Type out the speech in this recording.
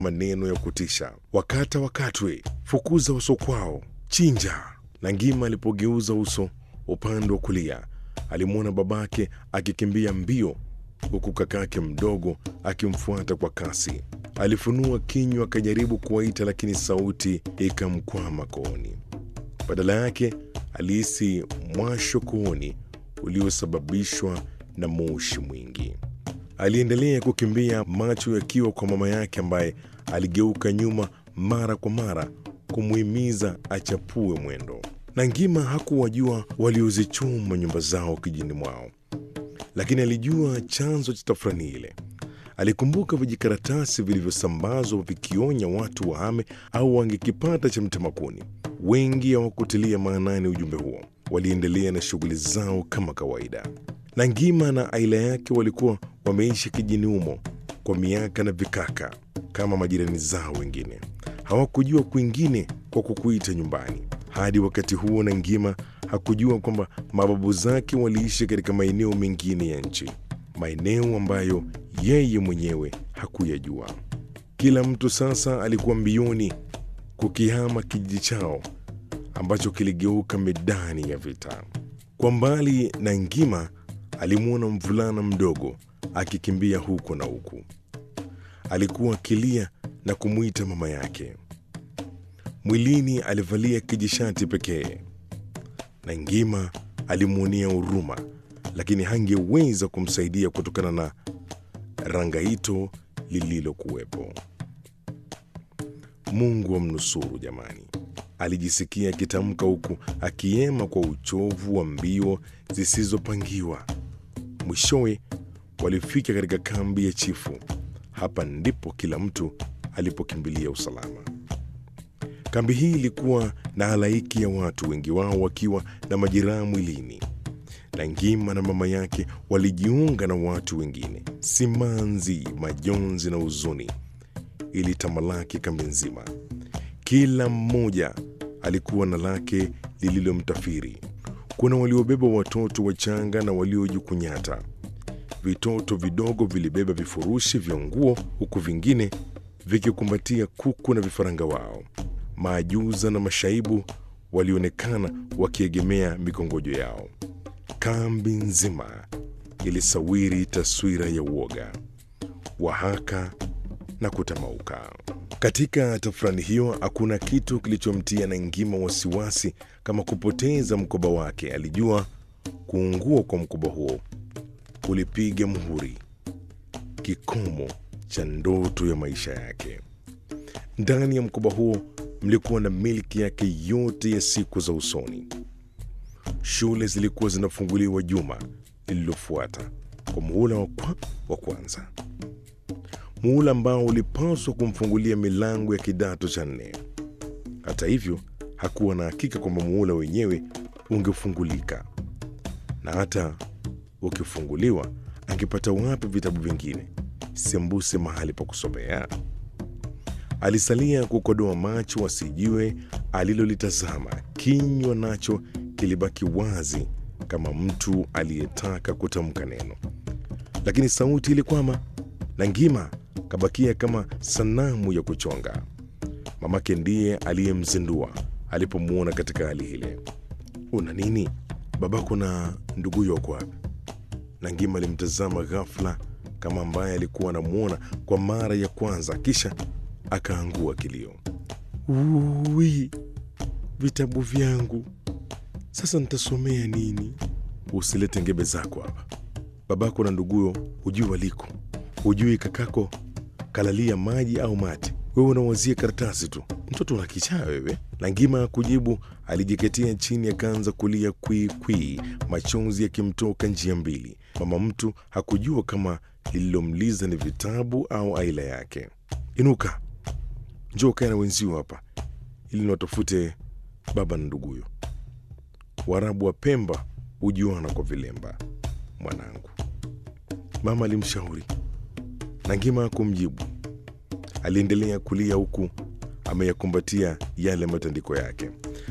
maneno ya kutisha: wakata wakatwe, fukuza uso kwao, chinja. Na Ngima alipogeuza uso upande wa kulia, alimwona babake akikimbia mbio, huku kakake mdogo akimfuata kwa kasi. Alifunua kinywa akajaribu kuwaita, lakini sauti ikamkwama kooni. Badala yake alihisi mwasho kooni uliosababishwa na moshi mwingi. Aliendelea kukimbia, macho yakiwa kwa mama yake ambaye aligeuka nyuma mara kwa mara kumuhimiza achapue mwendo. Na Ngima hakuwajua waliozichoma nyumba zao kijini mwao, lakini alijua chanzo cha tafrani ile. Alikumbuka vijikaratasi vilivyosambazwa vikionya watu wahame au wangekipata cha mtemakuni. Wengi hawakutilia maanani ujumbe huo, waliendelea na shughuli zao kama kawaida. Na Ngima na aila yake walikuwa wameishi kijini humo kwa miaka na vikaka kama majirani zao wengine. Hawakujua kwingine kwa kukuita nyumbani. Hadi wakati huo, na Ngima hakujua kwamba mababu zake waliishi katika maeneo mengine ya nchi, maeneo ambayo yeye mwenyewe hakuyajua. Kila mtu sasa alikuwa mbioni kukihama kijiji chao ambacho kiligeuka medani ya vita. Kwa mbali, na Ngima alimwona mvulana mdogo akikimbia huko na huku. Alikuwa akilia na kumwita mama yake. Mwilini alivalia kijishati pekee, na Ngima alimwonea huruma, lakini hangeweza kumsaidia kutokana na rangaito lililokuwepo. Mungu amnusuru jamani, alijisikia akitamka huku akiema kwa uchovu wa mbio zisizopangiwa. Mwishowe walifika katika kambi ya chifu. Hapa ndipo kila mtu alipokimbilia usalama. Kambi hii ilikuwa na halaiki ya watu, wengi wao wakiwa na majeraha mwilini. Na Ngima na mama yake walijiunga na watu wengine. Simanzi, majonzi na huzuni ilitamalaki kambi nzima. Kila mmoja alikuwa na lake lililomtafiri. Kuna waliobeba watoto wachanga na waliojikunyata. Vitoto vidogo vilibeba vifurushi vya nguo, huku vingine vikikumbatia kuku na vifaranga wao. Maajuza na mashaibu walionekana wakiegemea mikongojo yao. Kambi nzima ilisawiri taswira ya uoga, wahaka na kutamauka. Katika tafrani hiyo hakuna kitu kilichomtia na Ngima wasiwasi kama kupoteza mkoba wake. Alijua kuungua kwa mkoba huo kulipiga muhuri kikomo cha ndoto ya maisha yake. Ndani ya mkoba huo mlikuwa na milki yake yote ya siku za usoni. Shule zilikuwa zinafunguliwa juma lililofuata kwa muhula wa, kwa, wa kwanza, muhula ambao ulipaswa kumfungulia milango ya kidato cha nne. Hata hivyo, hakuwa na hakika kwamba muhula wenyewe ungefungulika, na hata ukifunguliwa angepata wapi vitabu vingine sembuse mahali pa kusomea? Alisalia kukodoa macho asijue alilolitazama. Kinywa nacho kilibaki wazi kama mtu aliyetaka kutamka neno, lakini sauti ilikwama, na Ngima kabakia kama sanamu ya kuchonga. Mamake ndiye aliyemzindua alipomwona katika hali ile. Una nini? Babako na nduguyo wako wapi? Na Ngima alimtazama ghafla kama ambaye alikuwa anamwona kwa mara ya kwanza, kisha akaangua kilio. Ui, vitabu vyangu sasa nitasomea nini? Usilete ngebe zako hapa. Babako na nduguyo hujui waliko, hujui kakako kalalia maji au mate, wewe unawazia karatasi tu. Mtoto una kichaa wewe. Na Ngima kujibu, alijiketia chini akaanza kulia kwii kwii, machozi yakimtoka njia mbili. Mama mtu hakujua kama lililomliza ni vitabu au aila yake. Inuka, njoo kae na wenzio hapa ili niwatafute baba na nduguyo. Waarabu wa Pemba hujuana kwa vilemba, mwanangu, mama alimshauri. Na Ngima hakumjibu. Aliendelea kulia huku ameyakumbatia yale matandiko yake.